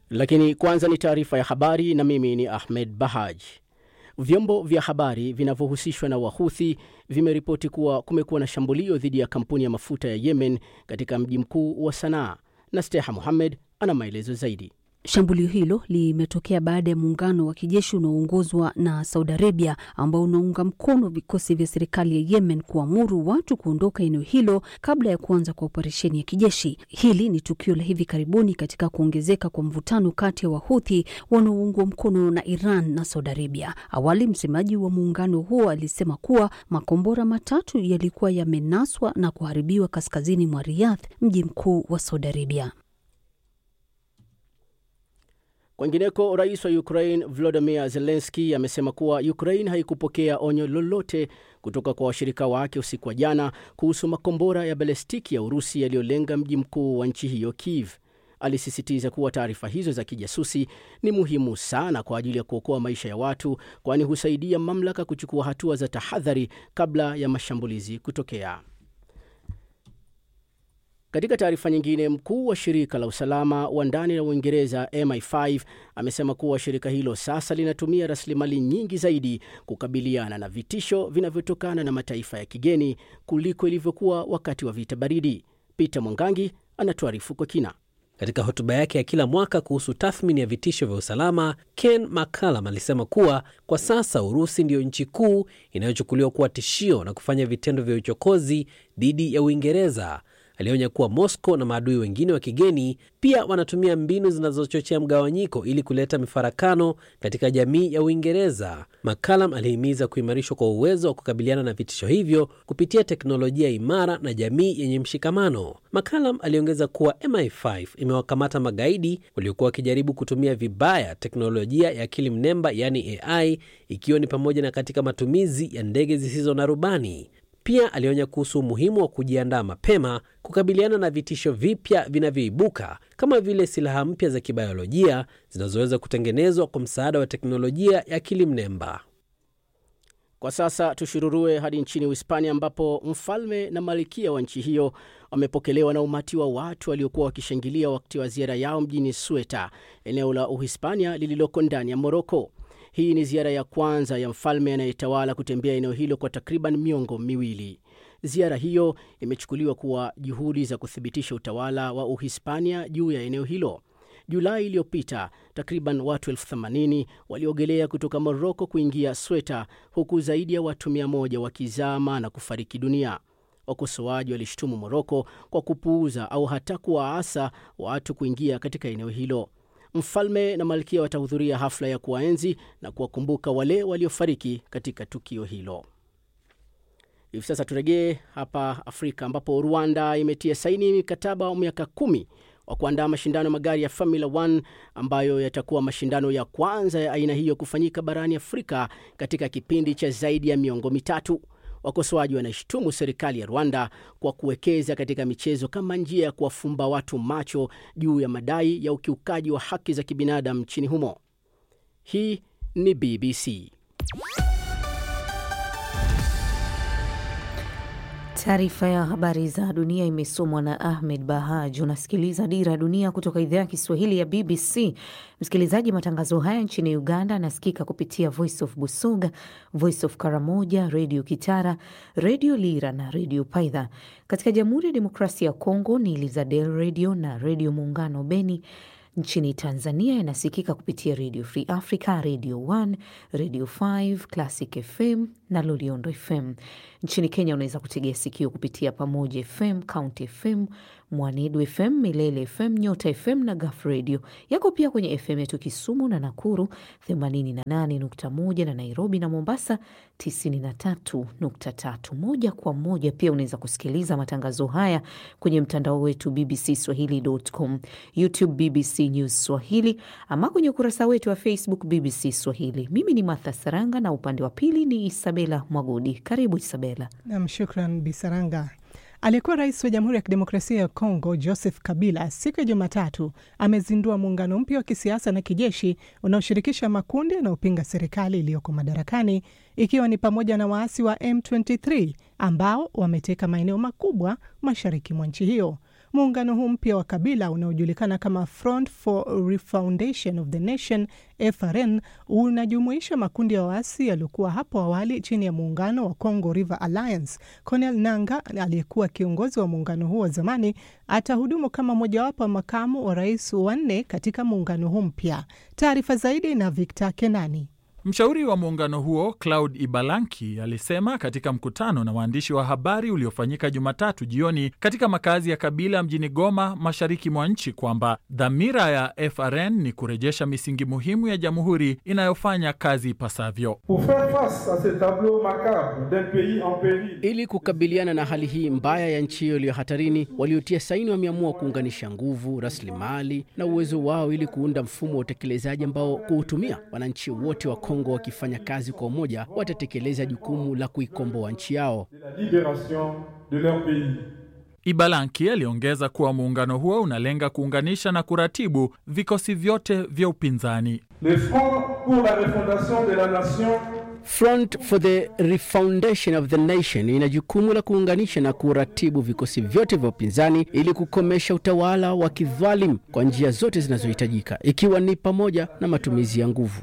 Lakini kwanza ni taarifa ya habari na mimi ni Ahmed Bahaj. Vyombo vya habari vinavyohusishwa na Wahuthi vimeripoti kuwa kumekuwa na shambulio dhidi ya kampuni ya mafuta ya Yemen katika mji mkuu wa Sanaa, na Steha Muhammed ana maelezo zaidi. Shambulio hilo limetokea baada ya muungano wa kijeshi unaoongozwa na Saudi Arabia ambao unaunga mkono vikosi vya serikali ya Yemen kuamuru watu kuondoka eneo hilo kabla ya kuanza kwa operesheni ya kijeshi. Hili ni tukio la hivi karibuni katika kuongezeka kwa mvutano kati ya Wahuthi wanaoungwa mkono na Iran na Saudi Arabia. Awali, msemaji wa muungano huo alisema kuwa makombora matatu yalikuwa yamenaswa na kuharibiwa kaskazini mwa Riyadh, mji mkuu wa Saudi Arabia. Kwengineko, rais wa Ukraine Volodymyr Zelensky amesema kuwa Ukraine haikupokea onyo lolote kutoka kwa washirika wake usiku wa jana kuhusu makombora ya balestiki ya Urusi yaliyolenga mji mkuu wa nchi hiyo Kiev. Alisisitiza kuwa taarifa hizo za kijasusi ni muhimu sana kwa ajili ya kuokoa maisha ya watu, kwani husaidia mamlaka kuchukua hatua za tahadhari kabla ya mashambulizi kutokea. Katika taarifa nyingine, mkuu wa shirika la usalama wa ndani la Uingereza MI5 amesema kuwa shirika hilo sasa linatumia rasilimali nyingi zaidi kukabiliana na vitisho vinavyotokana na mataifa ya kigeni kuliko ilivyokuwa wakati wa vita baridi. Peter Mwangangi anatuarifu kwa kina. Katika hotuba yake ya kila mwaka kuhusu tathmini ya vitisho vya usalama, Ken McCallum alisema kuwa kwa sasa Urusi ndiyo nchi kuu inayochukuliwa kuwa tishio na kufanya vitendo vya uchokozi dhidi ya Uingereza. Alionya kuwa Moscow na maadui wengine wa kigeni pia wanatumia mbinu zinazochochea mgawanyiko ili kuleta mifarakano katika jamii ya Uingereza. McCallum alihimiza kuimarishwa kwa uwezo wa kukabiliana na vitisho hivyo kupitia teknolojia imara na jamii yenye mshikamano. McCallum aliongeza kuwa MI5 imewakamata magaidi waliokuwa wakijaribu kutumia vibaya teknolojia ya akili mnemba, yaani AI, ikiwa ni pamoja na katika matumizi ya ndege zisizo na rubani. Pia alionya kuhusu umuhimu wa kujiandaa mapema kukabiliana na vitisho vipya vinavyoibuka kama vile silaha mpya za kibiolojia zinazoweza kutengenezwa kwa msaada wa teknolojia ya akili mnemba. Kwa sasa tushururue hadi nchini Uhispania ambapo mfalme na malkia wa nchi hiyo wamepokelewa na umati wa watu waliokuwa wakishangilia wakati wa ziara yao mjini Sweta, eneo la Uhispania lililoko ndani ya Moroko. Hii ni ziara ya kwanza ya mfalme anayetawala kutembea eneo hilo kwa takriban miongo miwili. Ziara hiyo imechukuliwa kuwa juhudi za kuthibitisha utawala wa Uhispania juu ya eneo hilo. Julai iliyopita takriban watu elfu themanini waliogelea kutoka Moroko kuingia Sweta, huku zaidi ya watu mia moja wakizama na kufariki dunia. Wakosoaji walishtumu Moroko kwa kupuuza au hata kuwaasa watu kuingia katika eneo hilo. Mfalme na malkia watahudhuria hafla ya kuwaenzi na kuwakumbuka wale waliofariki katika tukio hilo. Hivi sasa turejee hapa Afrika ambapo Rwanda imetia saini mikataba wa miaka kumi wa kuandaa mashindano ya magari ya Formula 1 ambayo yatakuwa mashindano ya kwanza ya aina hiyo kufanyika barani Afrika katika kipindi cha zaidi ya miongo mitatu. Wakosoaji wanashutumu serikali ya Rwanda kwa kuwekeza katika michezo kama njia ya kuwafumba watu macho juu ya madai ya ukiukaji wa haki za kibinadamu nchini humo. Hii ni BBC. Taarifa ya habari za dunia imesomwa na Ahmed Bahaj. Unasikiliza Dira ya Dunia kutoka idhaa ya Kiswahili ya BBC. Msikilizaji, matangazo haya nchini Uganda anasikika kupitia Voice of Busoga, Voice of Karamoja, Redio Kitara, Redio Lira na Redio Paidha. Katika Jamhuri ya Demokrasia ya Kongo ni Elizadel Redio na Redio Muungano Beni. Nchini Tanzania inasikika kupitia Radio Free Africa, Radio 1, Radio 5, Classic FM na Loliondo FM. Nchini Kenya unaweza kutegea sikio kupitia Pamoja FM, County FM, Mwanedu FM, Milele FM, Nyota FM na Gaf Radio. Yako pia kwenye FM yetu Kisumu na Nakuru 88.1 na Nairobi na Mombasa 93.3. Moja kwa moja pia unaweza kusikiliza matangazo haya kwenye mtandao wetu bbcswahili.com, YouTube BBC News Swahili ama kwenye ukurasa wetu wa Facebook BBC Swahili. Mimi ni Martha Saranga na upande wa pili ni Isabela Mwagodi. Karibu Isabela. Nam, shukran Bisaranga. Aliyekuwa rais wa Jamhuri ya Kidemokrasia ya Kongo Joseph Kabila siku ya Jumatatu amezindua muungano mpya wa kisiasa na kijeshi unaoshirikisha makundi yanayopinga serikali iliyoko madarakani ikiwa ni pamoja na waasi wa M23 ambao wameteka maeneo makubwa mashariki mwa nchi hiyo. Muungano huu mpya wa Kabila unaojulikana kama Front for Refoundation of the Nation FRN unajumuisha makundi ya waasi yaliyokuwa hapo awali chini ya muungano wa Congo River Alliance. Cornel Nanga aliyekuwa kiongozi wa muungano huo wa zamani atahudumu kama mojawapo wa makamu wa rais wanne katika muungano huu mpya. Taarifa zaidi na Victor Kenani. Mshauri wa muungano huo Claud Ibalanki alisema katika mkutano na waandishi wa habari uliofanyika Jumatatu jioni katika makazi ya Kabila mjini Goma, mashariki mwa nchi kwamba dhamira ya FRN ni kurejesha misingi muhimu ya jamhuri inayofanya kazi ipasavyo. Ili kukabiliana na hali hii mbaya ya nchi hiyo iliyo hatarini, waliotia saini wameamua kuunganisha nguvu, rasilimali na uwezo wao ili kuunda mfumo wa utekelezaji ambao kuutumia wananchi wote wa Kongo wakifanya kazi kwa umoja watatekeleza jukumu la kuikomboa nchi yao. Ibalanki aliongeza kuwa muungano huo unalenga kuunganisha na kuratibu vikosi vyote vya upinzani. Front for the Refoundation of the Nation ina jukumu la kuunganisha na kuratibu vikosi vyote vya upinzani ili kukomesha utawala wa kidhalimu kwa njia zote zinazohitajika ikiwa ni pamoja na matumizi ya nguvu.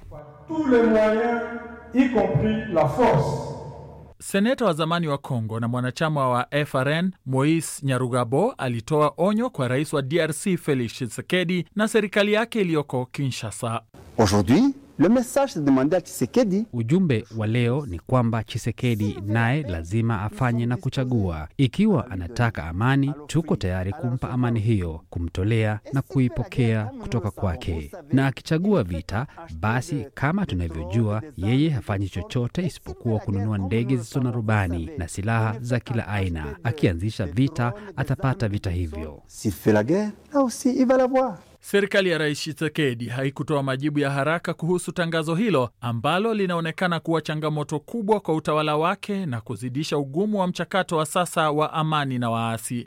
Seneta wa zamani wa Kongo na mwanachama wa FRN Moise Nyarugabo alitoa onyo kwa rais wa DRC Felix Tshisekedi na serikali yake iliyoko Kinshasa. Aujourd'hui, le message est demandé à Tshisekedi. Ujumbe wa leo ni kwamba Chisekedi naye lazima afanye na kuchagua. Ikiwa anataka amani, tuko tayari kumpa amani hiyo, kumtolea na kuipokea kutoka kwake, na akichagua vita, basi kama tunavyojua, yeye hafanyi chochote isipokuwa kununua ndege zisizo na rubani na silaha za kila aina. Akianzisha vita, atapata vita hivyo. S'il fait la guerre, là aussi il va l'avoir. Serikali ya Rais Tshisekedi haikutoa majibu ya haraka kuhusu tangazo hilo ambalo linaonekana kuwa changamoto kubwa kwa utawala wake na kuzidisha ugumu wa mchakato wa sasa wa amani na waasi.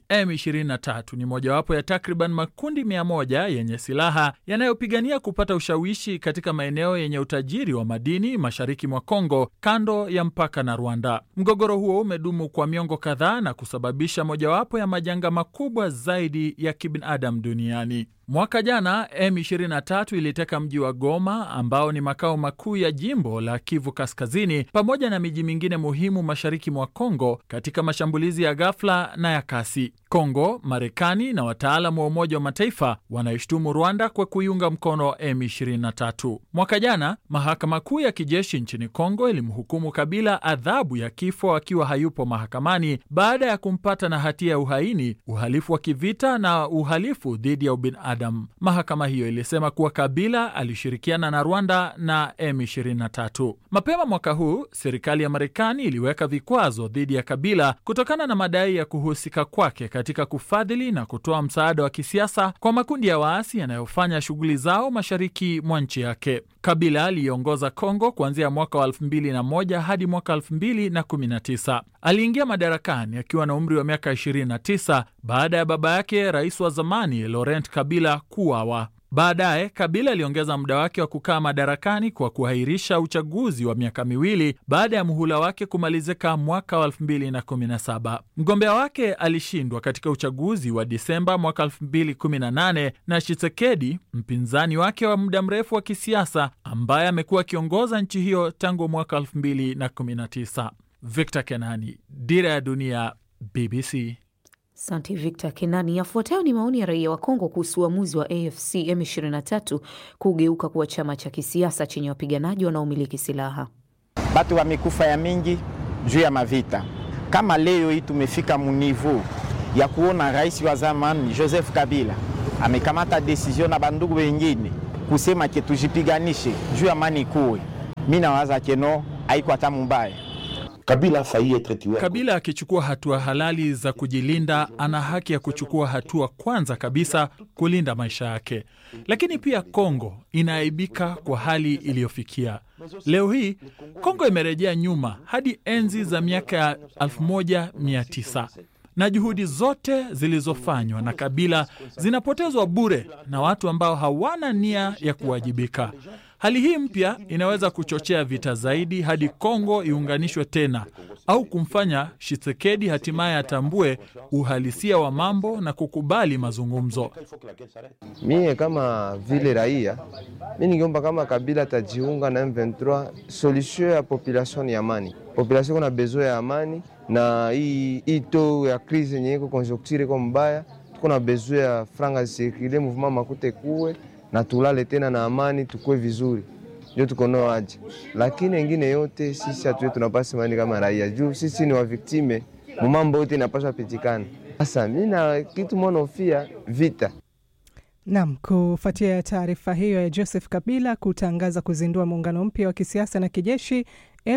M23 ni mojawapo ya takriban makundi mia moja yenye silaha yanayopigania kupata ushawishi katika maeneo yenye utajiri wa madini mashariki mwa Kongo, kando ya mpaka na Rwanda. Mgogoro huo umedumu kwa miongo kadhaa na kusababisha mojawapo ya majanga makubwa zaidi ya kibinadamu duniani. Mwaka jana M23 iliteka mji wa Goma ambao ni makao makuu ya jimbo la Kivu Kaskazini pamoja na miji mingine muhimu mashariki mwa Kongo katika mashambulizi ya ghafla na ya kasi. Kongo, Marekani na wataalamu wa Umoja wa Mataifa wanaishtumu Rwanda kwa kuiunga mkono M23. Mwaka jana mahakama kuu ya kijeshi nchini Kongo ilimhukumu Kabila adhabu ya kifo akiwa hayupo mahakamani baada ya kumpata na hatia ya uhaini, uhalifu wa kivita na uhalifu dhidi ya ubinadamu. Mahakama hiyo ilisema kuwa Kabila alishirikiana na Rwanda na M23. Mapema mwaka huu serikali ya Marekani iliweka vikwazo dhidi ya Kabila kutokana na madai ya kuhusika kwake katika kufadhili na kutoa msaada wa kisiasa kwa makundi ya waasi yanayofanya shughuli zao mashariki mwa nchi yake. Kabila aliongoza Kongo kuanzia mwaka wa 2001 hadi mwaka 2019. Aliingia madarakani akiwa na umri wa miaka 29 baada ya baba yake rais wa zamani Laurent Kabila kuuawa. Baadaye Kabila aliongeza muda wake wa kukaa madarakani kwa kuahirisha uchaguzi wa miaka miwili baada ya muhula wake kumalizika mwaka wa 2017. Mgombea wake alishindwa katika uchaguzi wa Disemba mwaka 2018 na Tshisekedi, mpinzani wake wa muda mrefu wa kisiasa ambaye amekuwa akiongoza nchi hiyo tangu mwaka 2019. Victor Kenani, Dira ya Dunia, BBC. Asante Victor Kenani. Yafuatayo ni maoni ya raia wa Kongo kuhusu uamuzi wa AFC M23 kugeuka kuwa chama cha kisiasa chenye wapiganaji wanaomiliki silaha. Batu wamekufa ya mingi juu ya mavita. Kama leo hii tumefika munivu ya kuona rais wa zamani Joseph Kabila amekamata desizio na bandugu wengine kusema ke tujipiganishe juu ya amani kuwe, mi nawaza keno haiko hata mubaya Kabila failli être tué. Kabila akichukua hatua halali za kujilinda, ana haki ya kuchukua hatua kwanza kabisa kulinda maisha yake. Lakini pia Kongo inaaibika kwa hali iliyofikia leo hii. Kongo imerejea nyuma hadi enzi za miaka ya 1900 na juhudi zote zilizofanywa na Kabila zinapotezwa bure na watu ambao hawana nia ya kuwajibika. Hali hii mpya inaweza kuchochea vita zaidi hadi Kongo iunganishwe tena au kumfanya Tshisekedi hatimaye atambue uhalisia wa mambo na kukubali mazungumzo. Mie kama vile raia, mi ningeomba kama Kabila atajiunga na M23, solution ya population ni amani. Population kuna besoin ya amani, na hii hii to ya crise yenye iko conjoncture iko mbaya, tuko na besoin ya franga zisirikile, mouvement makute kuwe na tulale tena na amani, tukue vizuri ndio tuko nao aje, lakini engine yote sisi hatuwe tunapasa mani kama raia juu sisi ni waviktime mumambo yote inapaswa pitikana. Sasa mi na kitu monofia vita Nam, kufuatia taarifa hiyo ya Joseph Kabila kutangaza kuzindua muungano mpya wa kisiasa na kijeshi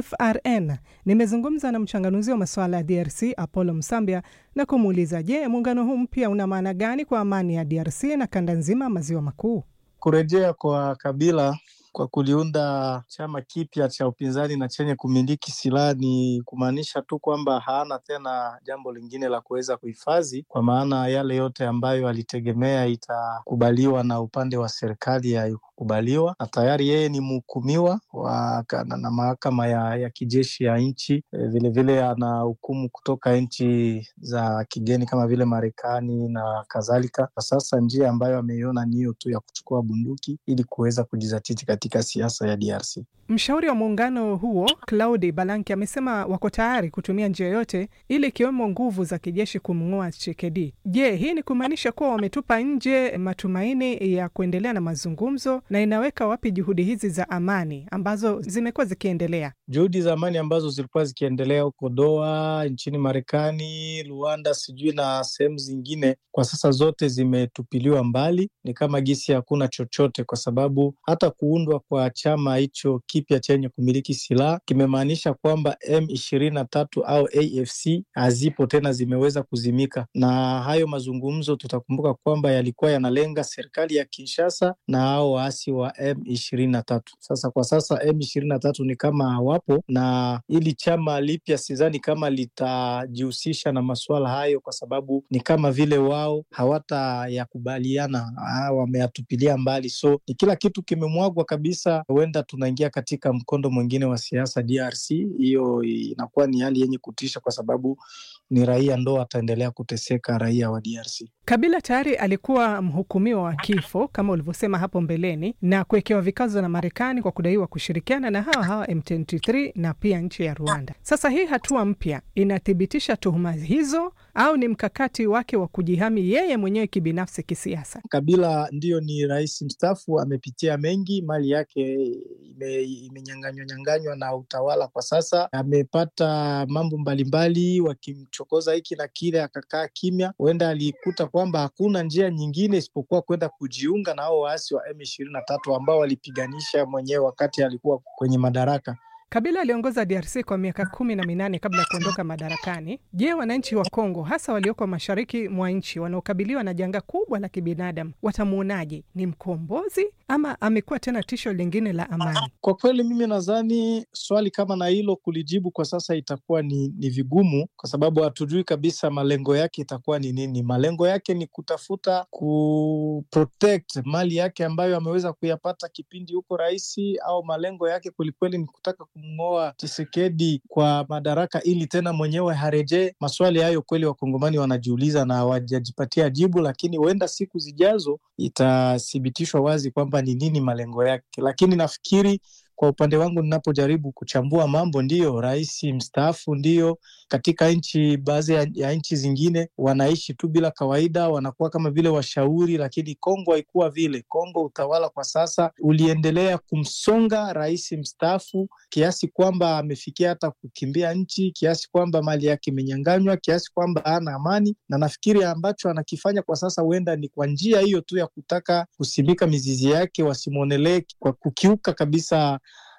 FRN, nimezungumza na mchanganuzi wa masuala ya DRC Apollo Msambia na kumuuliza, je, muungano huu mpya una maana gani kwa amani ya DRC na kanda nzima maziwa makuu? Kurejea kwa Kabila kwa kuliunda chama kipya cha upinzani na chenye kumiliki silaha ni kumaanisha tu kwamba haana tena jambo lingine la kuweza kuhifadhi, kwa maana yale yote ambayo alitegemea itakubaliwa na upande wa serikali haikukubaliwa, na tayari yeye ni mhukumiwa wa na, na mahakama ya, ya kijeshi ya nchi vilevile, ana hukumu kutoka nchi za kigeni kama vile Marekani na kadhalika. Kwa sasa njia ambayo ameiona ni hiyo tu ya kuchukua bunduki ili kuweza kujizatiti katika siasa ya DRC. Mshauri wa muungano huo Claudi Balanki amesema wako tayari kutumia njia yote ili ikiwemo nguvu za kijeshi kumng'oa Tshisekedi. Je, hii ni kumaanisha kuwa wametupa nje matumaini ya kuendelea na mazungumzo, na inaweka wapi juhudi hizi za amani ambazo zimekuwa zikiendelea? Juhudi za amani ambazo zilikuwa zikiendelea huko Doha, nchini Marekani, Rwanda, sijui na sehemu zingine, kwa sasa zote zimetupiliwa mbali. Ni kama gisi hakuna chochote, kwa sababu hata kuundwa kwa chama hicho kipya chenye kumiliki silaha kimemaanisha kwamba M ishirini na tatu au AFC hazipo tena, zimeweza kuzimika. Na hayo mazungumzo tutakumbuka kwamba yalikuwa yanalenga serikali ya Kinshasa na hao waasi wa M ishirini na tatu. Sasa kwa sasa M ishirini na tatu ni kama hawapo, na ili chama lipya sidhani kama litajihusisha na masuala hayo, kwa sababu ni kama vile wao hawatayakubaliana, wameyatupilia mbali, so ni kila kitu kimemwagwa kabisa. Huenda tunaingia katika mkondo mwingine wa siasa DRC. Hiyo inakuwa ni hali yenye kutisha, kwa sababu ni raia ndo wataendelea kuteseka, raia wa DRC. Kabila tayari alikuwa mhukumiwa wa kifo kama ulivyosema hapo mbeleni na kuwekewa vikazo na Marekani kwa kudaiwa kushirikiana na hawa hawa M23 na pia nchi ya Rwanda. Sasa hii hatua mpya inathibitisha tuhuma hizo au ni mkakati wake wa kujihami yeye mwenyewe kibinafsi kisiasa? Kabila ndiyo ni rais mstaafu, amepitia mengi, mali yake imenyanganywa nyanganywa na utawala kwa sasa, amepata mambo mbalimbali, wakimchokoza hiki na kile, akakaa kimya. Huenda alikuta kwamba hakuna njia nyingine isipokuwa kwenda kujiunga na hao waasi wa M ishirini na tatu ambao walipiganisha mwenyewe wakati alikuwa kwenye madaraka. Kabila aliongoza DRC kwa miaka kumi na minane kabla ya kuondoka madarakani. Je, wananchi wa Kongo hasa walioko mashariki mwa nchi wanaokabiliwa na janga kubwa la kibinadamu watamwonaje? Ni mkombozi ama amekuwa tena tisho lingine la amani? Kwa kweli, mimi nadhani swali kama na hilo kulijibu kwa sasa itakuwa ni, ni vigumu kwa sababu hatujui kabisa malengo yake itakuwa ni nini. Malengo yake ni kutafuta kuprotect mali yake ambayo ameweza kuyapata kipindi huko raisi, au malengo yake kwelikweli ni kutaka kumng'oa Tshisekedi kwa madaraka ili tena mwenyewe harejee. Maswali hayo kweli wakongomani wanajiuliza na hawajajipatia jibu, lakini huenda siku zijazo itathibitishwa wazi kwamba ni nini malengo yake. Lakini nafikiri kwa upande wangu ninapojaribu kuchambua mambo, ndiyo rais mstaafu, ndiyo katika nchi baadhi ya, ya nchi zingine wanaishi tu bila kawaida, wanakuwa kama vile washauri, lakini Kongo haikuwa vile. Kongo utawala kwa sasa uliendelea kumsonga rais mstaafu kiasi kwamba amefikia hata kukimbia nchi, kiasi kwamba mali yake imenyanganywa, kiasi kwamba hana amani, na nafikiri ambacho anakifanya kwa sasa huenda ni kwa njia hiyo tu ya kutaka kusimika mizizi yake, wasimwonelee kwa kukiuka kabisa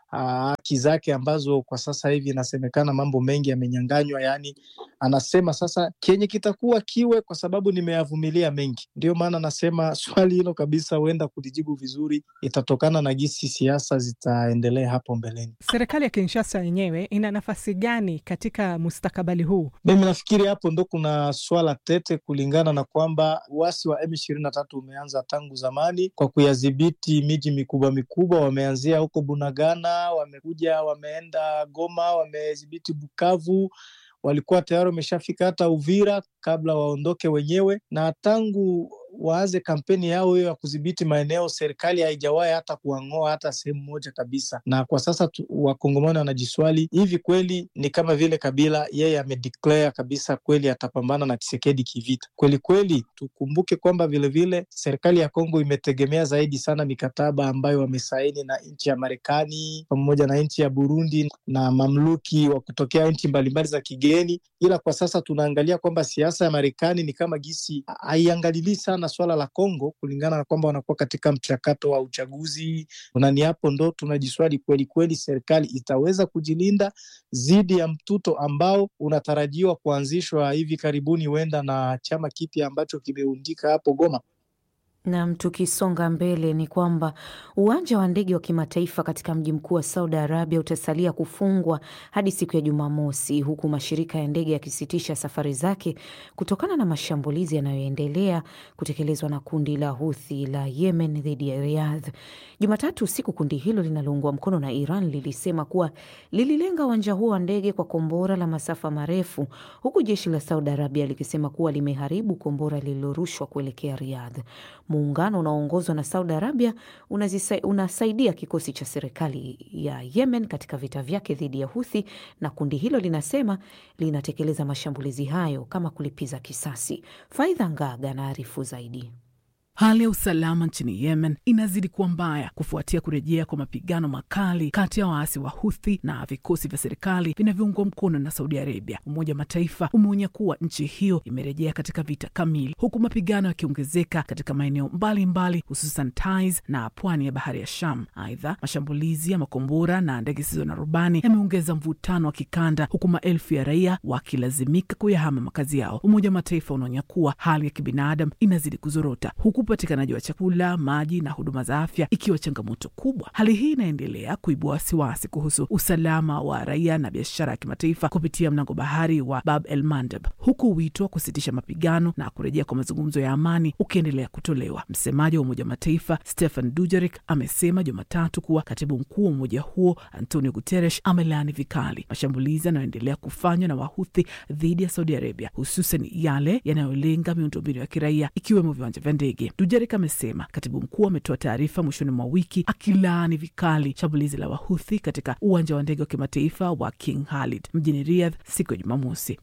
haki zake ambazo kwa sasa hivi inasemekana mambo mengi yamenyanganywa. Yaani anasema sasa kenye kitakuwa kiwe, kwa sababu nimeyavumilia mengi. Ndio maana nasema swali hilo kabisa, huenda kulijibu vizuri itatokana na jinsi siasa zitaendelea hapo mbeleni. Serikali ya Kinshasa yenyewe ina nafasi gani katika mustakabali huu? Mimi nafikiri hapo ndo kuna swala tete, kulingana na kwamba uasi wa M ishirini na tatu umeanza tangu zamani kwa kuyadhibiti miji mikubwa mikubwa. Wameanzia huko Bunagana, wamekuja wameenda Goma, wamedhibiti Bukavu, walikuwa tayari wameshafika hata Uvira kabla waondoke wenyewe, na tangu waanze kampeni yao hiyo ya kudhibiti maeneo, serikali haijawahi hata kuwang'oa hata sehemu moja kabisa. Na kwa sasa wakongomani wanajiswali hivi, kweli ni kama vile Kabila yeye amedeclare kabisa kweli atapambana na Tshisekedi kivita kweli kweli. Tukumbuke kwamba vilevile serikali ya Kongo imetegemea zaidi sana mikataba ambayo wamesaini na nchi ya Marekani pamoja na nchi ya Burundi na mamluki wa kutokea nchi mbalimbali za kigeni, ila kwa sasa tunaangalia kwamba siasa ya Marekani ni kama gisi haiangalilii sana swala la Kongo kulingana na kwamba wanakuwa katika mchakato wa uchaguzi, na ni hapo ndo tunajiswali kweli kweli, serikali itaweza kujilinda dhidi ya mtuto ambao unatarajiwa kuanzishwa hivi karibuni, huenda na chama kipya ambacho kimeundika hapo Goma. Nam, tukisonga mbele ni kwamba uwanja wa ndege wa kimataifa katika mji mkuu wa Saudi Arabia utasalia kufungwa hadi siku ya Jumamosi, huku mashirika ya ndege yakisitisha safari zake kutokana na mashambulizi yanayoendelea kutekelezwa na kundi la Huthi la Yemen dhidi ya Riyadh. Jumatatu usiku, kundi hilo linaloungwa mkono na Iran lilisema kuwa lililenga uwanja huo wa ndege kwa kombora la masafa marefu, huku jeshi la Saudi Arabia likisema kuwa limeharibu kombora lililorushwa kuelekea Riyadh. Muungano unaoongozwa na Saudi Arabia unazisa, unasaidia kikosi cha serikali ya Yemen katika vita vyake dhidi ya Huthi, na kundi hilo linasema linatekeleza mashambulizi hayo kama kulipiza kisasi. Faidha Ngaga anaarifu zaidi. Hali ya usalama nchini Yemen inazidi kuwa mbaya kufuatia kurejea kwa mapigano makali kati ya waasi wa Huthi na vikosi vya serikali vinavyoungwa mkono na Saudi Arabia. Umoja wa Mataifa umeonya kuwa nchi hiyo imerejea katika vita kamili, huku mapigano yakiongezeka katika maeneo mbalimbali, hususan Taiz na pwani ya bahari ya Sham. Aidha, mashambulizi ya makombora na ndege zisizo na rubani yameongeza mvutano wa kikanda, huku maelfu ya raia wakilazimika kuyahama makazi yao. Umoja wa Mataifa unaonya kuwa hali ya kibinadamu inazidi kuzorota huku upatikanaji wa chakula, maji na huduma za afya ikiwa changamoto kubwa. Hali hii inaendelea kuibua wasiwasi kuhusu usalama wa raia na biashara ya kimataifa kupitia mlango bahari wa Bab el Mandeb, huku wito wa kusitisha mapigano na kurejea kwa mazungumzo ya amani ukiendelea kutolewa. Msemaji wa Umoja wa Mataifa Stefan Dujarik amesema Jumatatu kuwa katibu mkuu wa umoja huo Antonio Guterres amelaani vikali mashambulizi yanayoendelea kufanywa na Wahuthi dhidi ya Saudi Arabia, hususan yale yanayolenga miundombinu ya kiraia ikiwemo viwanja vya ndege. Dujarik amesema katibu mkuu ametoa taarifa mwishoni mwa wiki akilaani vikali shambulizi la Wahuthi katika uwanja wa ndege wa kimataifa wa King Khalid mjini Riyadh siku ya Jumamosi.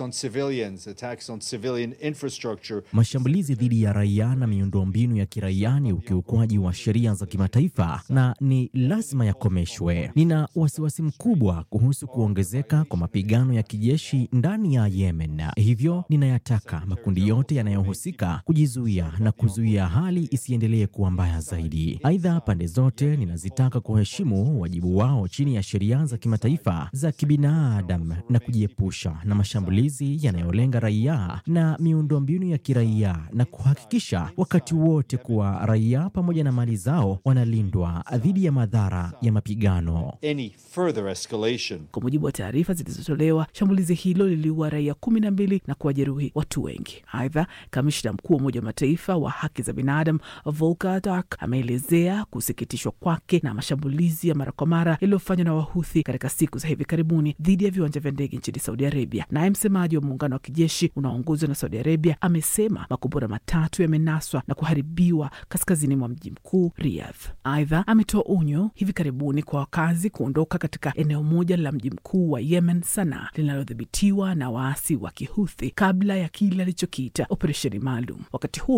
Mashambulizi dhidi ya raia na miundombinu ya kiraia ni ukiukwaji wa sheria za kimataifa na ni lazima yakomeshwe. Nina wasiwasi mkubwa kuhusu kuongezeka kwa mapigano ya kijeshi ndani ya Yemen, hivyo ninayataka makundi yote yanayohusika kujizuia na kuzuia hali isiendelee kuwa mbaya zaidi. Aidha, pande zote ninazitaka kuheshimu wajibu wao chini ya sheria za kimataifa za kibinadamu na kujiepusha na mashambulizi yanayolenga raia na miundombinu ya kiraia na kuhakikisha wakati wote kuwa raia pamoja na mali zao wanalindwa dhidi ya madhara ya mapigano. Kwa mujibu wa taarifa zilizotolewa, shambulizi hilo liliua raia kumi na mbili na kuwajeruhi watu wengi. Aidha, kamishna mkuu wa Umoja wa Mataifa wa haki za binadamu Volker Turk ameelezea kusikitishwa kwake na mashambulizi ya mara kwa mara yaliyofanywa na Wahuthi katika siku za hivi karibuni dhidi ya viwanja vya ndege nchini Saudi Arabia. Naye msemaji wa muungano wa kijeshi unaoongozwa na Saudi Arabia amesema makombora matatu yamenaswa na kuharibiwa kaskazini mwa mji mkuu Riyadh. Aidha, ametoa onyo hivi karibuni kwa wakazi kuondoka katika eneo moja la mji mkuu wa Yemen, Sanaa, linalodhibitiwa na waasi wa Kihuthi kabla ya kile alichokiita operesheni maalum. Wakati huo huo, uwanja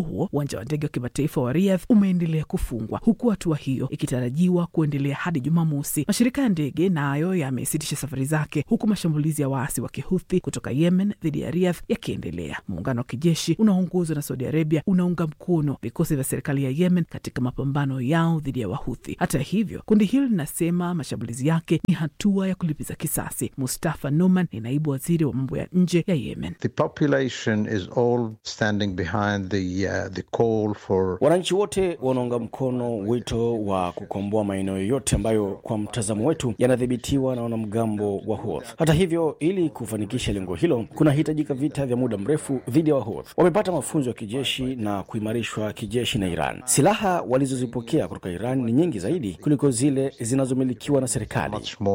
uwanja wa ndege wa kimataifa wa Riyadh umeendelea kufungwa huku hatua hiyo ikitarajiwa kuendelea hadi Jumamosi. Mashirika ya ndege nayo yamesitisha safari zake huku mashambulizi ya waasi wa kihuthi kutoka Yemen dhidi ya Riyadh yakiendelea. Muungano wa kijeshi unaoongozwa na Saudi Arabia unaunga mkono vikosi vya serikali ya Yemen katika mapambano yao dhidi ya Wahuthi. Hata hivyo, kundi hilo linasema mashambulizi yake ni hatua ya kulipiza kisasi. Mustafa Numan ni naibu waziri wa mambo ya nje ya Yemen. The population is all standing behind the, uh, the call for... Wananchi wote wanaunga mkono wito wa kukomboa maeneo yoyote ambayo kwa mtazamo wetu yanadhibitiwa na wanamgambo wa Houthi. Hata hivyo, ili kufanikisha lengo hilo kunahitajika vita vya muda mrefu dhidi ya Wahouthi. Wamepata mafunzo ya kijeshi na kuimarishwa kijeshi na Iran. Silaha walizozipokea kutoka Iran ni nyingi zaidi kuliko zile zinazomilikiwa na serikali.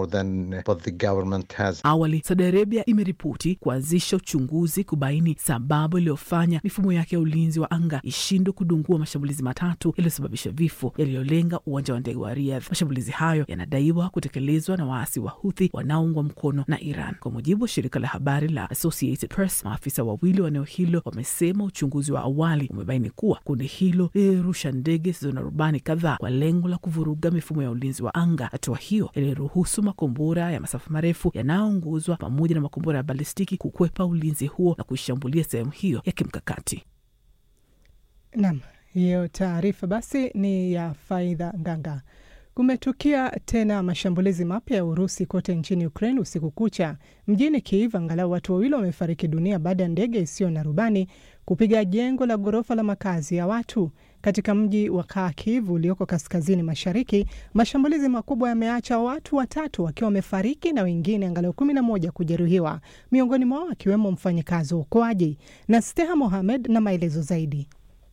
Awali, Saudi Arabia imeripoti kuanzisha uchunguzi kubaini sababu iliyofanya mifumo yake ya ulinzi wa anga ishindwe kudungua mashambulizi matatu yaliyosababisha vifo yaliyolenga uwanja wa ndege wa Riyadh. Mashambulizi hayo yanadaiwa kutekelezwa na waasi wa Houthi wanaoungwa mkono na Iran. Kwa mujibu wa shirika la habari la Associated Press, maafisa wawili wa eneo hilo wamesema uchunguzi wa awali umebaini kuwa kundi hilo lilirusha ndege zisizo na rubani kadhaa kwa lengo la kuvuruga mifumo ya ulinzi wa anga. Hatua hiyo iliruhusu makombora ya masafa marefu yanayoongozwa pamoja na makombora ya balistiki kukwepa ulinzi huo na kuishambulia sehemu hiyo ya kimkakati. Naam, hiyo taarifa basi ni ya Faidha Nganga. Kumetukia tena mashambulizi mapya ya Urusi kote nchini Ukraine usiku kucha. Mjini Kiev, angalau watu wawili wamefariki dunia baada ya ndege isiyo na rubani kupiga jengo la ghorofa la makazi ya watu katika mji wa Kharkiv ulioko kaskazini mashariki. Mashambulizi makubwa yameacha watu watatu wakiwa wamefariki na wengine angalau kumi na moja kujeruhiwa, miongoni mwao akiwemo mfanyikazi wa uokoaji. Na Steha Mohamed na maelezo zaidi.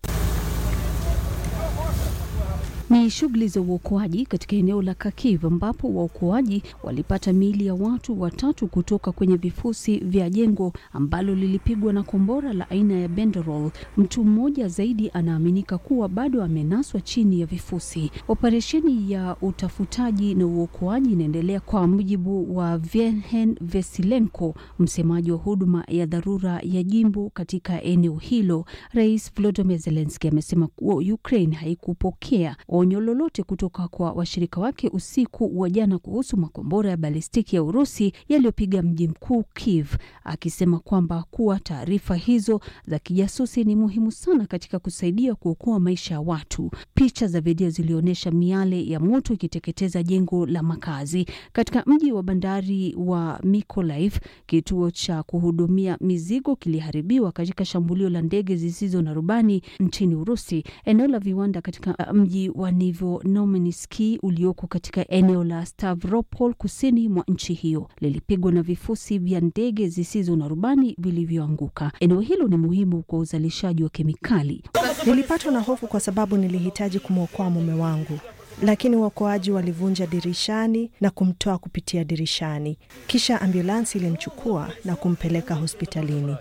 Ni shughuli za uokoaji katika eneo la Kharkiv ambapo waokoaji walipata miili ya watu watatu kutoka kwenye vifusi vya jengo ambalo lilipigwa na kombora la aina ya Banderol. Mtu mmoja zaidi anaaminika kuwa bado amenaswa chini ya vifusi. Operesheni ya utafutaji na uokoaji inaendelea kwa mujibu wa Vienhen Vesilenko, msemaji wa huduma ya dharura ya jimbo katika eneo hilo. Rais Volodymyr Zelensky amesema kuwa Ukraine haikupokea onyo lolote kutoka kwa washirika wake usiku wa jana kuhusu makombora ya balistiki ya Urusi yaliyopiga mji mkuu Kiev, akisema kwamba kuwa taarifa hizo za kijasusi ni muhimu sana katika kusaidia kuokoa maisha ya watu. Picha za video zilionyesha miale ya moto ikiteketeza jengo la makazi katika mji wa bandari wa Mykolaiv. Kituo cha kuhudumia mizigo kiliharibiwa katika shambulio la ndege zisizo na rubani nchini Urusi. Eneo la viwanda katika mji wa Nivonomeniski ulioko katika eneo la Stavropol kusini mwa nchi hiyo lilipigwa na vifusi vya ndege zisizo na rubani vilivyoanguka. Eneo hilo ni muhimu kwa uzalishaji wa kemikali. Nilipatwa na hofu kwa sababu nilihitaji kumwokoa mume wangu, lakini waokoaji walivunja dirishani na kumtoa kupitia dirishani, kisha ambulansi ilimchukua na kumpeleka hospitalini.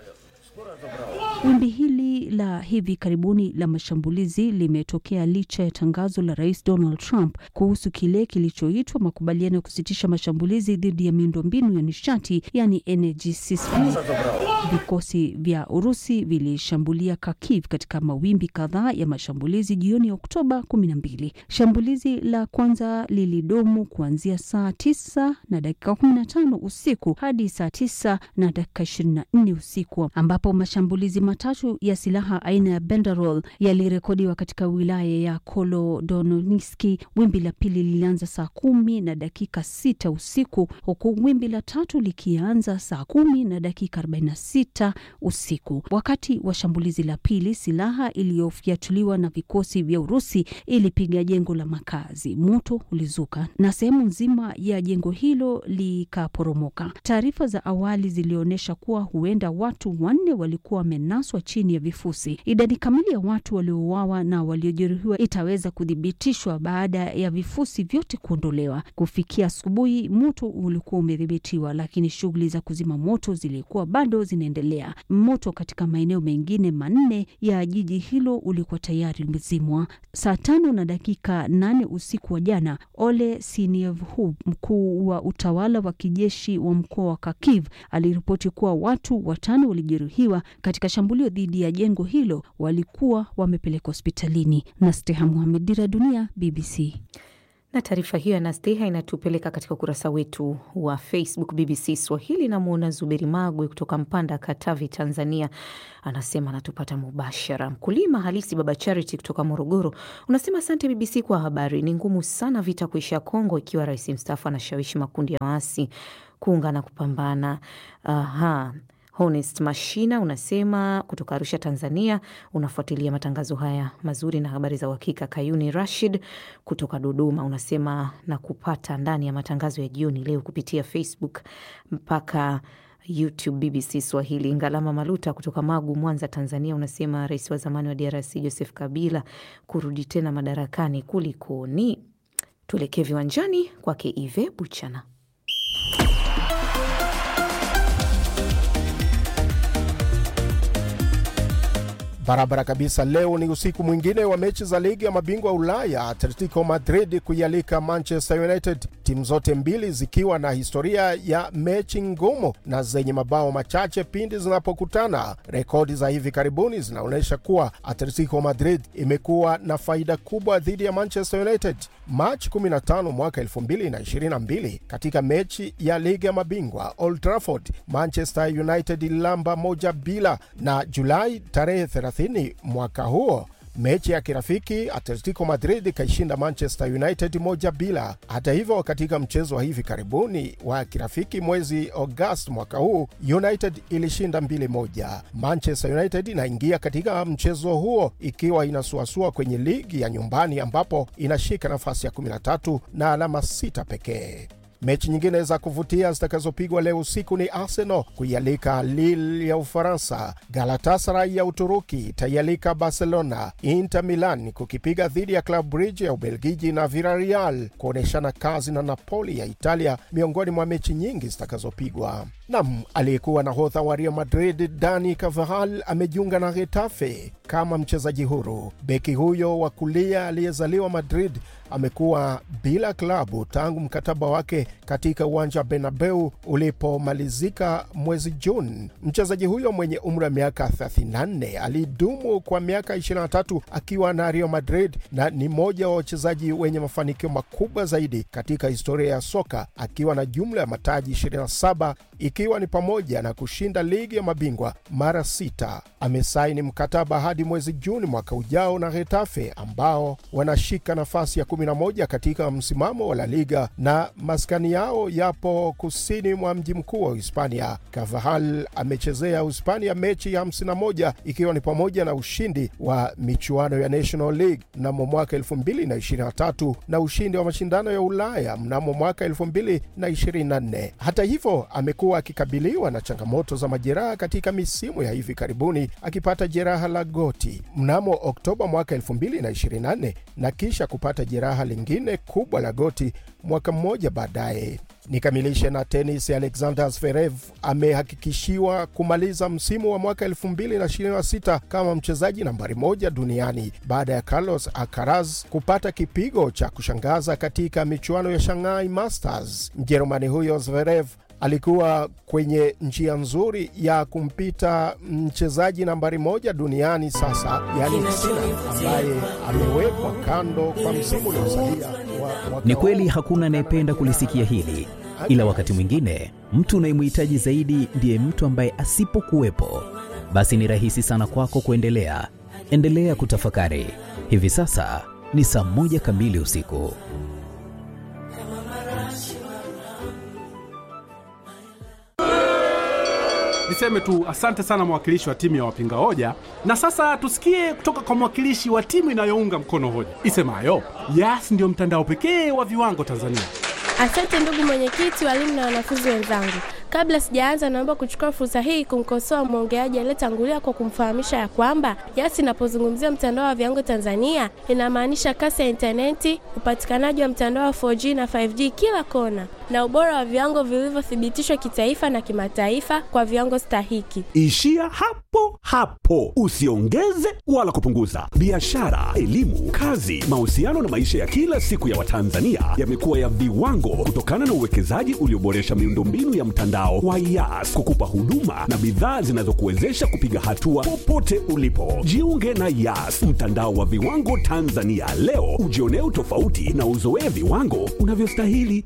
Wimbi hili la hivi karibuni la mashambulizi limetokea licha ya tangazo la Rais Donald Trump kuhusu kile kilichoitwa makubaliano ya kusitisha mashambulizi dhidi ya miundombinu ya nishati, yani energy system. Vikosi vya Urusi vilishambulia Kharkiv katika mawimbi kadhaa ya mashambulizi jioni ya Oktoba kumi na mbili. Shambulizi la kwanza lilidumu kuanzia saa tisa na dakika kumi na tano usiku hadi saa tisa na dakika ishirini na nne usiku ambapo mashambulizi matatu ya silaha aina ya Banderol yalirekodiwa katika wilaya ya Kolodononiski. Wimbi la pili lilianza saa kumi na dakika sita usiku huku wimbi la tatu likianza saa kumi na dakika arobaini na sita usiku. Wakati wa shambulizi la pili, silaha iliyofyatuliwa na vikosi vya Urusi ilipiga jengo la makazi. Moto ulizuka na sehemu nzima ya jengo hilo likaporomoka. Taarifa za awali zilionyesha kuwa huenda watu wanne walikuwa wamenaswa chini ya vifusi. Idadi kamili ya watu waliouawa na waliojeruhiwa itaweza kuthibitishwa baada ya vifusi vyote kuondolewa. Kufikia asubuhi, moto ulikuwa umedhibitiwa, lakini shughuli za kuzima moto zilikuwa bado zinaendelea. Moto katika maeneo mengine manne ya jiji hilo ulikuwa tayari umezimwa. Saa tano na dakika nane usiku wa jana, Ole Sinievhub, mkuu wa utawala wa kijeshi wa mkoa wa Kharkiv, aliripoti kuwa watu watano walijeruhiwa katika shambulio dhidi ya jengo jengo hilo walikuwa wamepelekwa hospitalini. na Steha Muhamed, Dira Dunia, BBC. Na taarifa hiyo ya Nasteha inatupeleka katika ukurasa wetu wa Facebook BBC Swahili. Namwona Zuberi Magwe kutoka Mpanda, Katavi, Tanzania, anasema anatupata mubashara. Mkulima halisi Baba Charity kutoka Morogoro unasema asante BBC kwa habari. Ni ngumu sana vita kuisha Kongo ikiwa rais mstaafu anashawishi makundi ya waasi kuungana kupambana. Aha. Honest Mashina unasema kutoka Arusha, Tanzania, unafuatilia matangazo haya mazuri na habari za uhakika. Kayuni Rashid kutoka Dodoma unasema na kupata ndani ya matangazo ya jioni leo kupitia Facebook mpaka YouTube BBC Swahili. Ngalama Maluta kutoka Magu, Mwanza, Tanzania, unasema rais wa zamani wa DRC Joseph Kabila kurudi tena madarakani kulikoni? Tuelekee viwanjani kwake Ive Buchana. Barabara kabisa. Leo ni usiku mwingine wa mechi za ligi ya mabingwa Ulaya, Atletico Madrid kuialika Manchester United, timu zote mbili zikiwa na historia ya mechi ngumu na zenye mabao machache pindi zinapokutana. Rekodi za hivi karibuni zinaonyesha kuwa Atletico Madrid imekuwa na faida kubwa dhidi ya Manchester United. Machi 15 mwaka 2022 katika mechi ya ligi ya mabingwa Old Trafford, Manchester United ililamba moja bila, na Julai tarehe 30 mwaka huo mechi ya kirafiki Atletico Madrid ikaishinda Manchester United moja bila. Hata hivyo, katika mchezo wa hivi karibuni wa kirafiki mwezi Agosti mwaka huu United ilishinda mbili moja. Manchester United inaingia katika mchezo huo ikiwa inasuasua kwenye ligi ya nyumbani ambapo inashika nafasi ya 13 na alama sita pekee. Mechi nyingine za kuvutia zitakazopigwa leo usiku ni Arsenal kuialika Lille ya Ufaransa, Galatasaray ya Uturuki itaialika Barcelona, Inter Milan kukipiga dhidi ya Club Brugge ya Ubelgiji na Villarreal kuonyeshana kazi na Napoli ya Italia, miongoni mwa mechi nyingi zitakazopigwa. Nam aliyekuwa nahodha wa Real Madrid Dani Carvajal amejiunga na Getafe kama mchezaji huru. Beki huyo wa kulia aliyezaliwa Madrid amekuwa bila klabu tangu mkataba wake katika uwanja wa Bernabeu ulipomalizika mwezi Juni. Mchezaji huyo mwenye umri wa miaka 34 alidumu kwa miaka 23 akiwa na Real Madrid na ni mmoja wa wachezaji wenye mafanikio makubwa zaidi katika historia ya soka akiwa na jumla ya mataji 27 ikiwa ni pamoja na kushinda ligi ya mabingwa mara sita. Amesaini mkataba hadi mwezi Juni mwaka ujao na Getafe ambao wanashika nafasi ya 11 katika msimamo wa La Liga na maskani yao yapo kusini mwa mji mkuu wa Hispania. Carvajal amechezea Hispania mechi ya 51 ikiwa ni pamoja na ushindi wa michuano ya National League mnamo mwaka 2023 na ushindi wa mashindano ya Ulaya mnamo mwaka 2024. Hata hivyo amekuwa akikabiliwa na changamoto za majeraha katika misimu ya hivi karibuni, akipata jeraha la goti mnamo Oktoba mwaka 2024 na kisha kupata jeraha lingine kubwa la goti mwaka mmoja baadaye. Nikamilishe na tenis. Alexander Zverev amehakikishiwa kumaliza msimu wa mwaka 2026 kama mchezaji nambari moja duniani baada ya Carlos Alcaraz kupata kipigo cha kushangaza katika michuano ya Shanghai Masters. Mjerumani huyo Zverev alikuwa kwenye njia nzuri ya kumpita mchezaji nambari moja duniani sasa, yani Sinner ambaye amewekwa kando kwa msimu uliosalia wa Ni kweli hakuna anayependa kulisikia hili, ila wakati mwingine mtu unayemhitaji zaidi ndiye mtu ambaye asipokuwepo, basi ni rahisi sana kwako kuendelea. Endelea kutafakari. Hivi sasa ni saa moja kamili usiku. Niseme tu asante sana mwakilishi wa timu ya wapinga hoja, na sasa tusikie kutoka kwa mwakilishi wa timu inayounga mkono hoja isemayo Yas ndiyo mtandao pekee wa viwango Tanzania. Asante ndugu mwenyekiti, walimu na wanafunzi wenzangu. Kabla sijaanza, naomba kuchukua fursa hii kumkosoa mwongeaji aliyetangulia kwa kumfahamisha ya kwamba Yas inapozungumzia mtandao wa viwango Tanzania inamaanisha kasi ya intaneti, upatikanaji wa mtandao wa 4G na 5G kila kona, na ubora wa viwango vilivyothibitishwa kitaifa na kimataifa kwa viwango stahiki. Ishia hapo hapo, usiongeze wala kupunguza. Biashara, elimu, kazi, mahusiano na maisha ya kila siku ya Watanzania yamekuwa ya viwango kutokana na uwekezaji ulioboresha miundombinu ya mtandao wa YAS kukupa huduma na bidhaa zinazokuwezesha kupiga hatua popote ulipo. Jiunge na YAS, mtandao wa viwango Tanzania leo, ujionee utofauti na uzoee viwango unavyostahili.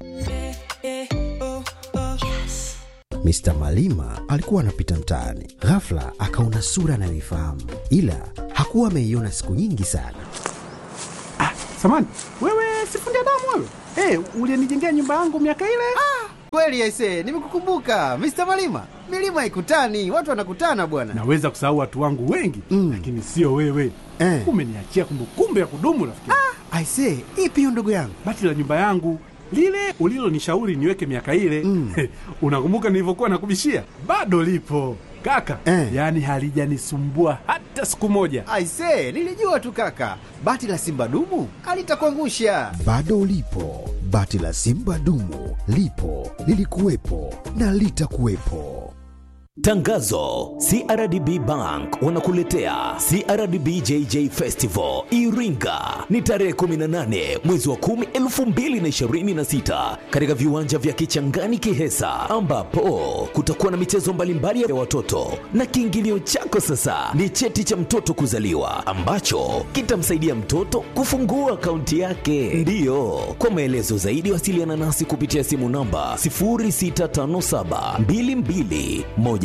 Mr. Malima alikuwa anapita mtaani, ghafla akaona sura anayoifahamu, ila hakuwa ameiona siku nyingi sana. Samani, wewe sifundi damu wewe? Hey, ulienijengea nyumba yangu miaka ile? Kweli aise, nimekukumbuka Mr. Malima. Milima haikutani, watu wanakutana bwana. Naweza kusahau watu wangu wengi mm, lakini sio wewe eh. Umeniachia kumbukumbu ya kudumu rafiki. Ah, aise, ipi hiyo ndugu yangu? Bati la nyumba yangu lile ulilonishauri niweke miaka ile mm. Unakumbuka nilivyokuwa nakubishia? Bado lipo kaka eh. Yaani halijanisumbua hata siku moja. Aise, nilijua tu kaka, bati la simba dumu alitakuangusha. Bado lipo bati la simba dumu, lipo lilikuwepo na litakuwepo. Tangazo: CRDB Bank wanakuletea CRDB JJ Festival Iringa, ni tarehe 18 mwezi wa 10 2026, katika viwanja vya Kichangani Kihesa, ambapo kutakuwa na michezo mbalimbali ya watoto, na kiingilio chako sasa ni cheti cha mtoto kuzaliwa ambacho kitamsaidia mtoto kufungua akaunti yake. Ndiyo, kwa maelezo zaidi wasiliana nasi kupitia simu namba 0657 22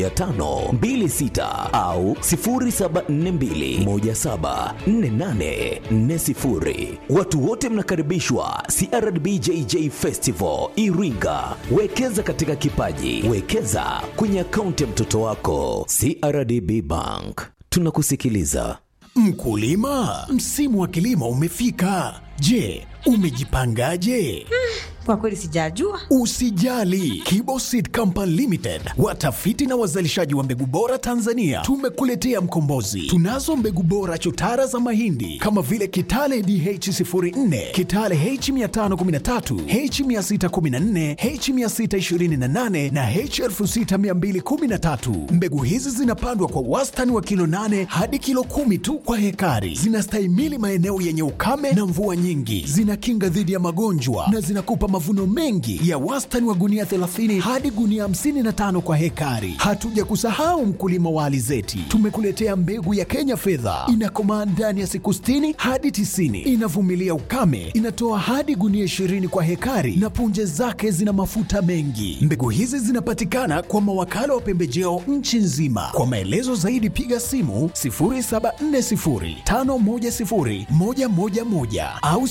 1526 au 0742174840. Watu wote mnakaribishwa CRDB JJ Festival Iringa. Wekeza katika kipaji, wekeza kwenye akaunti ya mtoto wako. CRDB Bank, tunakusikiliza. Mkulima, msimu wa kilimo umefika. Je, umejipangaje? Kwa kweli sijajua. Usijali, Kibo Seed Company Limited, watafiti na wazalishaji wa mbegu bora Tanzania, tumekuletea mkombozi. Tunazo mbegu bora chotara za mahindi kama vile Kitale DH04, Kitale H513, H614, H628 na H6213. Mbegu hizi zinapandwa kwa wastani wa kilo 8 hadi kilo kumi tu kwa hekari. Zinastahimili maeneo yenye ukame na mvua nyingi, zinakinga dhidi ya magonjwa na zinakupa mavuno mengi ya wastani wa gunia 30 hadi gunia 55 kwa hekari. Hatuja kusahau mkulima wa alizeti, tumekuletea mbegu ya Kenya fedha, inakomaa ndani ya siku 60 hadi 90, inavumilia ukame, inatoa hadi gunia 20 kwa hekari na punje zake zina mafuta mengi. Mbegu hizi zinapatikana kwa mawakala wa pembejeo nchi nzima. Kwa maelezo zaidi piga simu 0740510111 au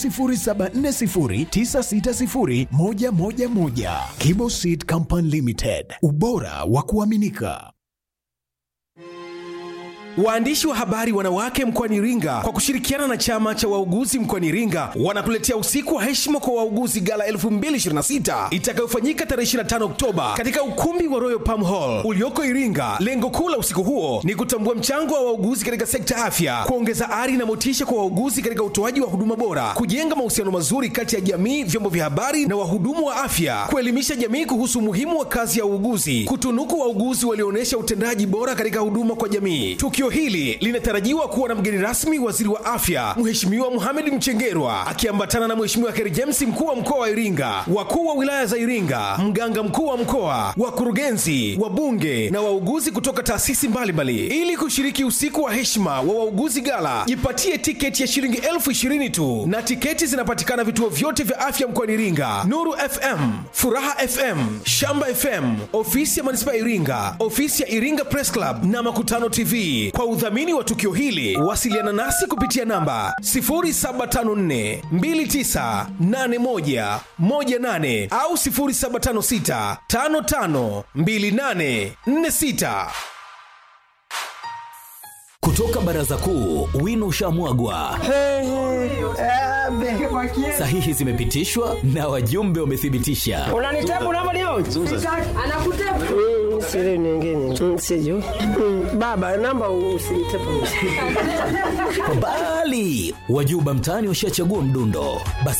0740960111. Kibo Seed Company Limited, ubora wa kuaminika. Waandishi wa habari wanawake mkoani Iringa kwa kushirikiana na chama cha wauguzi mkoani Iringa wanakuletea usiku wa heshima kwa wauguzi gala 2026 itakayofanyika tarehe 25 Oktoba katika ukumbi wa Royal Palm Hall ulioko Iringa. Lengo kuu la usiku huo ni kutambua mchango wa wauguzi katika sekta ya afya, kuongeza ari na motisha kwa wauguzi katika utoaji wa huduma bora, kujenga mahusiano mazuri kati ya jamii, vyombo vya habari na wahudumu wa afya, kuelimisha jamii kuhusu umuhimu wa kazi ya uuguzi, kutunuku wauguzi walioonyesha utendaji bora katika huduma kwa jamii. Tukio hili linatarajiwa kuwa na mgeni rasmi waziri wa afya Mheshimiwa Mohamed Mchengerwa akiambatana na Mheshimiwa Kheri James mkuu wa mkoa wa Iringa, wakuu wa wilaya za Iringa, mganga mkuu wa mkoa, wakurugenzi, wabunge na wauguzi kutoka taasisi mbalimbali. Ili kushiriki usiku wa heshima wa wauguzi gala, jipatie tiketi ya shilingi elfu ishirini tu, na tiketi zinapatikana vituo vyote vya afya mkoani Iringa: Nuru FM, Furaha FM, Shamba FM, ofisi ya manispaa ya Iringa, ofisi ya Iringa Press Club na Makutano TV. Kwa udhamini wa tukio hili wasiliana nasi kupitia namba 0754 2981 18 au 0756 55 28 46. Kutoka baraza kuu, wino ushamwagwa, sahihi zimepitishwa na wajumbe wamethibitisha. unanitepu namba leo anakutepu siri nyingine siju baba namba usinitepu Bali wajuba mtaani washachagua mdundo, basi